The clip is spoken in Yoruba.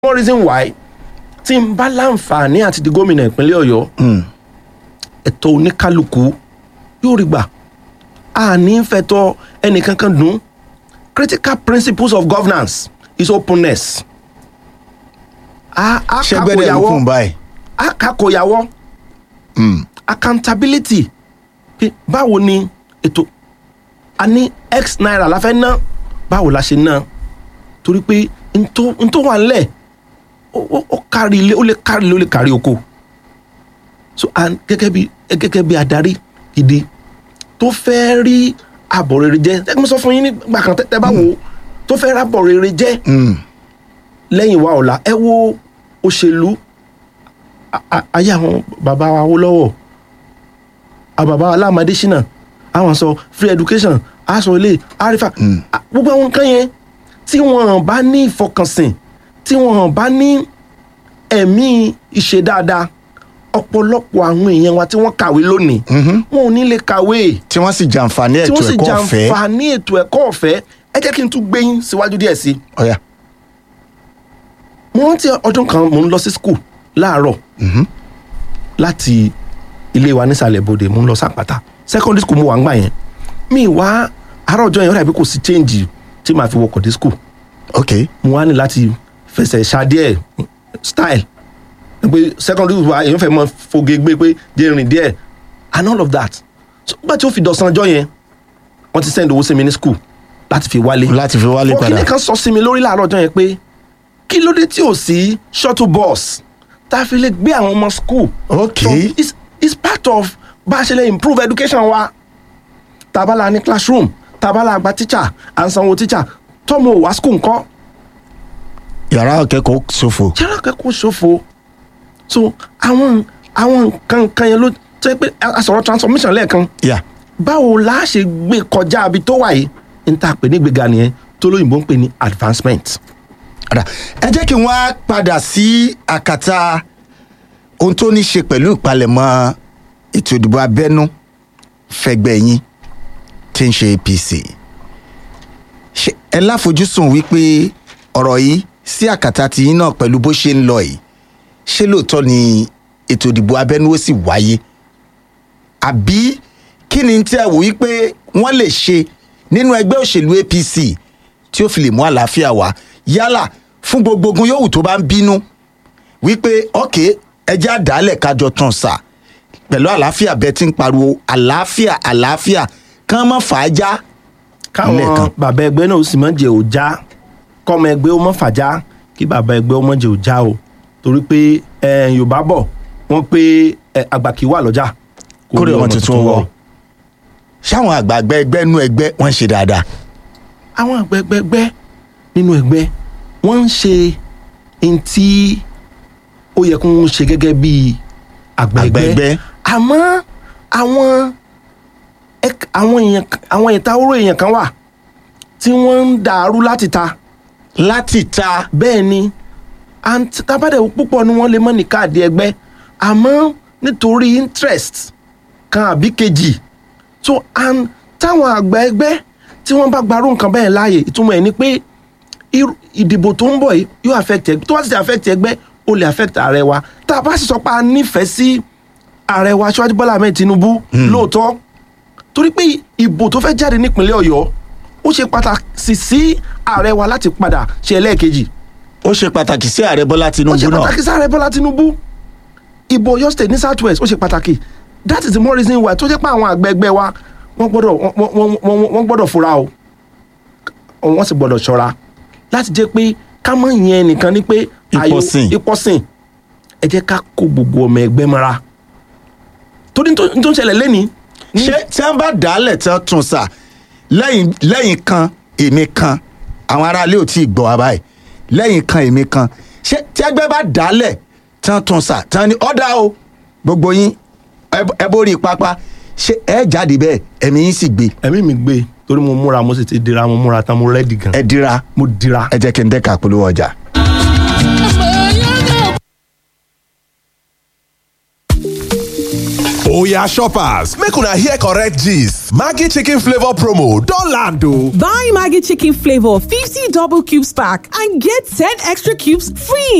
one reason why tí n bá láǹfààní àti di gómìnà ìpínlẹ̀ ọ̀yọ́ ẹ̀tọ́ oníkálukú yóò rí gbà a ní fẹ̀tọ́ ẹnìkankan dùn critical principles of governance is openness a a ṣẹgbẹ́dẹ̀ ló kún báyìí. a kakoyàwó accountability pé báwo ni ètò a ní x naira la fẹ́ ná báwo la ṣe ná torí pé n tó n tó wà nílẹ̀ ó ó- ó kárí ilé ó lè kárí ilé ó lè kárí oko so and gẹ́gẹ́ bí gẹ́gẹ́ bí adarí gidi tó fẹ́ rí àbọ̀ rere jẹ́ ẹ mo sọ fún yín nígbà kan tẹ́ tẹ́ bá wò ó tó fẹ́ rí àbọ̀ rere jẹ́ lẹ́yìn wa ọ̀la ẹ wo òṣèlú a- a- ayé àwọn bàbá wa wó lọ́wọ́ àwọn bàbá wa láàmàdé ṣìnà àwọn sọ free education aṣọ ilé àrífà a- gbogbo àwọn nǹkan yẹn tí wọn bá ní ìfọkànsìn tí wọn bá ní ẹ̀mí ìṣe dáadáa ọ̀pọ̀lọpọ̀ àwọn èèyàn wa tí wọ́n kàwé lónìí wọn ò ní lè kàwé tí wọ́n sì jàǹfààní tí ètò wọ́n sì ẹ̀kọ́ ọ̀fẹ́. jàǹfààní ètò ẹ̀kọ́ ọ̀fẹ́ ẹ jẹ́ kí n tún gbé yín síwájú díẹ̀ sí i ọ̀yà mo rántí ọdún kan mò ń lọ sí skul láàárọ̀ láti ilé wa nísàlẹ̀ bòde mò ń lọ sàpàtà secondary school mo wà ń gbà yẹn mi wá àárọ̀ ọjọ́ yẹn ó dàbí kò sí change tí màá fi wọkọ̀ dé skul ok mo wá ní láti fẹsẹ̀ ṣá díẹ̀ style pé secondary school wa èèyàn fẹ́ mọ foge gbé pé jẹ́ rìn díẹ̀ and all of that so nígbà tí ó fi dọ̀sán ọjọ́ yẹn wọ́n ti send owó sí mi ní skul láti fi wálé láti fi wálé padà ọkìnrin kan sọ sí mi lórí láàárọ̀ ọjọ́ yẹn pé kí ló dé tí ò sí shuttle bus tá a fi lè gbé àwọn ọmọ school. Ok. so it's, it's part of bá a ṣe lè improve education wa tabala ní classroom tabala gba teacher à ń sanwó teacher tọ́mọ ò wá school ńkọ́ yàrá akẹ́kọ̀ọ́ ṣòfò. yàrá akẹ́kọ̀ọ́ ṣòfò so àwọn àwọn nǹkan kan yẹn ló tẹ́ pé a a sọ̀rọ̀ transformation lẹ́ẹ̀kan yà báwo la ṣe gbé kọjá ibi tó wà yìí n ta pè ní gbéga nìyẹn tó lóyìnbó ń pè ní advancement. Ọ̀dà, ẹ jẹ́ kí n wá padà sí àkàtà ohun tó ní ṣe pẹ̀lú ìpalẹ̀mọ́ ètò ìdìbò abẹ́nú fẹgbẹ́ yín tí ń ṣe apc Ṣé ẹ láfojúsùn wípé ọ̀rọ̀ yìí sí àkàtà tiyín náà pẹ̀lú bó ṣe ń lọ yìí ṣé lóòótọ́ ni ètò ìdìbò abẹ́nú ó sì wáyé àbí kí ni tí ẹ wò wípé wọ́n lè ṣe nínú ẹgbẹ́ òṣèlú apc tí ó fi lè mú àlàáfíà wá yálà fún gbogbo ogun yòówù tó bá ń bínú wípé ọ̀kẹ́ ẹjẹ́ àdálẹ̀ kájọ tán sà pẹ̀lú àlàáfíà bẹ́ẹ̀ tí ń pariwo àlàáfíà àlàáfíà kán mọ́ fàájà káwọn lẹ́ẹ̀kan. bàbá ẹgbẹ́ náà ó sì mọ̀ jẹ́ òjá kọ́mọ ẹgbẹ́ ó mọ̀ fàjá kí bàbá ẹgbẹ́ ó mọ̀ jẹ́ òjá o torí pé eh, yorùbá bọ̀ wọ́n pé eh, àgbà kì í wà lọ́jà kórè ọmọ tuntun wọ ṣáwọn àgbààgbà ẹgbẹ́ nú ẹgbẹ́ wọ́n ń ṣe dáadáa àwọn àgbẹ̀gbẹ̀gbẹ́ nínú ẹgbẹ́ wọ́n ń ṣe n tí ó yẹ kó ń ṣe gẹ́gẹ́ bí Àgbẹ̀gbẹ́. àgbẹ̀gbẹ́ àmọ́ àwọn ẹk- àwọn èèyàn àwọn ìta oró èèyàn kan wà tí wọ́n ń dàrú láti ta láti ta bẹ́ẹ̀ ni and tábàdẹ̀ púpọ̀ ni wọ́n lè mọ́ ní káàdì ẹgbẹ́ àmọ́ nítorí interest kan àbí kejì so and táwọn àgbà ẹgbẹ́ tí wọ́n bá gbarú nǹkan bẹ́ẹ̀ láàyè ìtumọ̀ ẹ̀ ni pé irú- ìdìbò tó ń bọ̀ yìí yóò affect ẹgbẹ́ tó bá sì ti affect ẹgbẹ́ ó lè affect ààrẹ wa tá a bá sì sọ pé a nífẹ̀ẹ́ sí ààrẹ wa Aṣíwájú Bọ́lá Ahmed Tinubu lóòótọ́ torí pé ìbò tó fẹ́ jáde nípínlẹ̀ Ọ̀yọ́ ó ṣe pàtàkì sí ààrẹ wa láti padà ṣe ẹlẹ́ẹ̀kejì ó ṣe pàtàkì sí ààrẹ bọ́lá ó tinubu ṣe náà pàtàkì sáré bọ́lá tinubu ìbò Ọ̀yọ́ state ní south west ó ṣe pàtàkì that is the more reason why tó jẹ́ pé àwọn àgbẹ̀gbẹ́ wa wọ́n gbọ́dọ̀ wọ́n- wọ́n- wọ́n wọ́n gbọ́dọ̀ fura o wọ́n sì gbọ́dọ̀ ṣọ́ra láti jẹ́ pé ká mọ̀ yẹn nìkan ni pé ayò- Ìpọ̀sìn. ìpọ̀sìn ẹ jẹ́ ká kó gbogbo ọmọ ẹgbẹ́ mọ́ra torí n tó n tó ń ṣẹlẹ̀ lẹ́ni ṣé tí wọ́n bá dálẹ̀ tí wọ́n tún sà lẹ́yìn lẹ́yìn kan èmi kan àwọn aráalé ò tí ì gbọ́ wa báyìí lẹ́yìn kan èmi kan ṣé tí ẹgbẹ́ bá dálẹ̀ tí wọ́n tún sà tí wọ́n ní ọ̀dà o gbogbo yín ẹ- ẹ borí pápá ṣé ẹ jáde bẹ́ẹ̀ ẹ̀mí yín sì gbé ẹ̀mí mi gbé torí mo múra mo sì ti dira mo múra tán mo rẹ́dì gan ẹ dira mo dira. ẹ jẹ́ kí n dẹ́ka polówó ọjà. Oya shoppers, make una hear correct gist. Maggi chicken flavor promo don land o. Buy Maggie Chicken Flavor 50 double cubes pack and get 10 extra cubes free.